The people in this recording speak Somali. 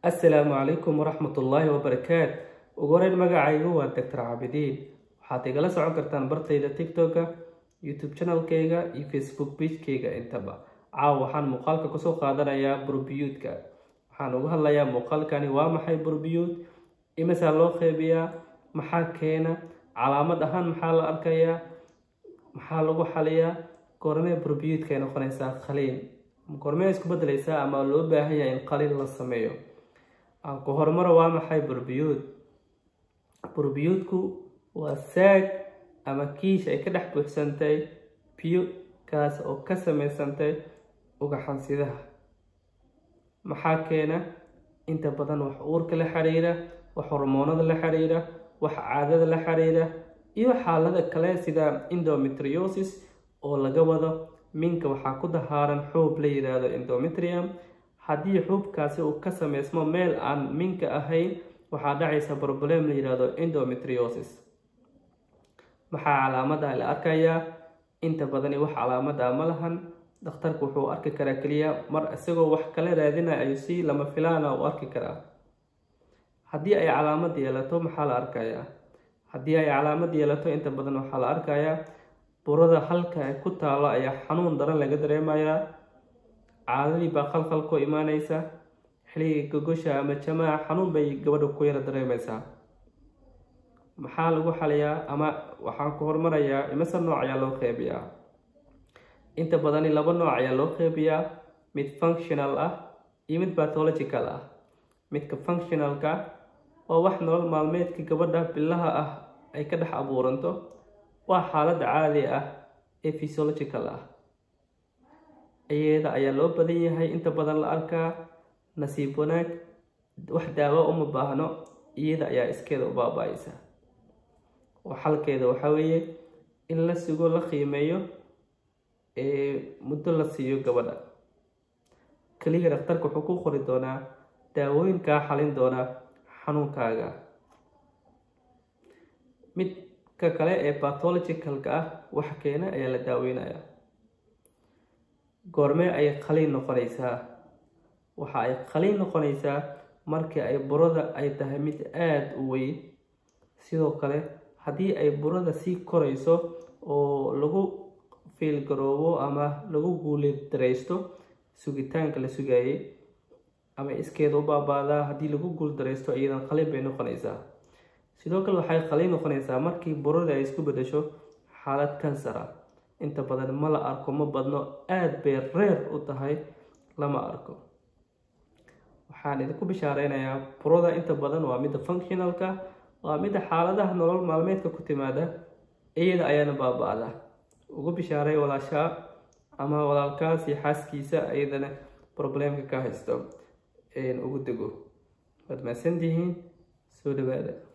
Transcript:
assalaamu calaykum waraxmatullaahi wabarakaat ugu horeyn magacaygu waa doctor caabidiin waxaad igala socon kartaan bartayda tiktoka youtube channelkayga iyo facebook pagekayga intaba caawa waxaan muuqaalka kusoo qaadanayaa burbiyuudka waxaan uga hadlayaa muuqaalkani waa maxay burbiyuud imisaa loo qeybiyaa maxaa keena calaamad ahaan maxaa la arkayaa maxaa lagu xaliyaa goormee burbiyuudka ay noqonaysaa khaliin goormee isku bedelaysaa ama loo baahan yahay in qaliin la sameeyo aan ku horumaro waa maxay burbiyuud burbiyuudku waa saag ama kiish ay ka dhex buuxsantay biyo kaas oo ka samaysantay ugaxansidaha maxaa keena inta badan wax uurka la xiriira wax hormoonada la xiriira wax caadada la xiriira iyo xaalada kale sida endometriosis oo laga wado minka waxaa ku dahaaran xuub la yiraahdo endometrium haddii xuubkaasi uu ka sameysmo meel aan minka ahayn waxaa dhacaysa problem la yiraahdo endometriosis maxaa calaamada la arkayaa inta badani wax calaamada ma lahan dhakhtarku wuxuu arki karaa keliya mar isagoo wax kala raadinaya ayuu si lama filaana u arki karaa haddii ay calaamad yeelato maxaa la arkayaa haddii ay calaamad yeelato inta badan waxaa la arkayaa burada halka ay ku taalo ayaa xanuun daran laga dareemayaa caadadii baa qalqal ku imaaneysa xilligii gogosha ama jamaaca xanuun bay gabadha ku yara dareemeysaa maxaa lagu xaliyaa ama waxaan ku hormarayaa imase nooc ayaa loo qeybiyaa inta badani laba nooc ayaa loo qeybiyaa mid functional ah iyo mid bathological ah midka functionalka waa wax nolol maalmeedka gabadha bilaha ah ay ka dhex abuuranto waa xaaladda caadi ah ee physiological ah iyada ayaa loo badan yahay inta badan la arkaa nasiib wanaag wax daawo uma baahno iyada ayaa iskeeda u baaba-aysa oo xalkeeda waxaa weeye in la sugo la qiimeeyo ee muddo la siiyo gabadha keliya dhakhtarka wuxuu ku qori doonaa daawooyin kaa xalin doonaa xanuunkaaga midka kale ee bathologicalka ah wax keena ayaa la daaweynaya goormee ay qaliin noqonaysaa waxa ay qaliin noqonaysaa markii ay burada ay tahay mid aada u weyn sidoo kale haddii ay burada sii korayso oo lagu fiilgaroobo ama lagu guuldareysto sugitaanka la sugayay ama iskeeda u baabaadaa haddii lagu guuldareysto iyadan qaliin bay noqonaysaa sidoo kale waxay qaliin noqonaysaa markii burada ay isku bedesho xaalad kansara inta badan ma la arko ma badno aada bay reer u tahay lama arko waxaan idinku bishaareynaya burada inta badan waa midda functionalka waa midda xaaladaha nolol maalmeedka ku timaada iyada ayaana baaba-da ugu bishaaray walaashaa ama walaalkaas iyo xaaskiisa iyadana problemka ka haysto ugu dego waad mahadsantihiin soo dhawaada